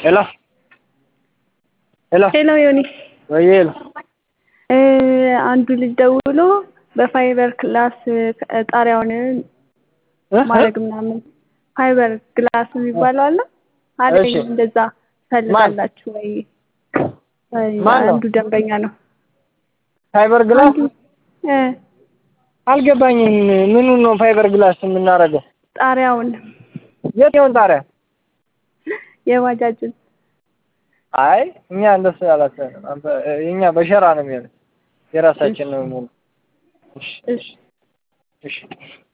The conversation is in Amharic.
ሄሎ ሄሎ ሄሎ ዮኒ ወይ ሄሎ እ አንዱ ልጅ ደውሎ በፋይበር ክላስ ጣሪያውን ማድረግ ምናምን ፋይበር ግላስ የሚባለው አለ አለኝ እሺ። እንደዛ ፈልጋላችሁ ወይ? ማን ነው? አንዱ ደንበኛ ነው። ፋይበር ግላስ እ አልገባኝም። ምኑን ነው ፋይበር ግላስ የምናደርገው? ጣሪያውን የትኛውን ጣሪያ? የባጃጅን አይ እኛ እንደሱ አላሰብንም። አንተ- እኛ በሸራ ነው የሚሆነው። የራሳችን ነው የሚሆነው። እሺ እሺ እሺ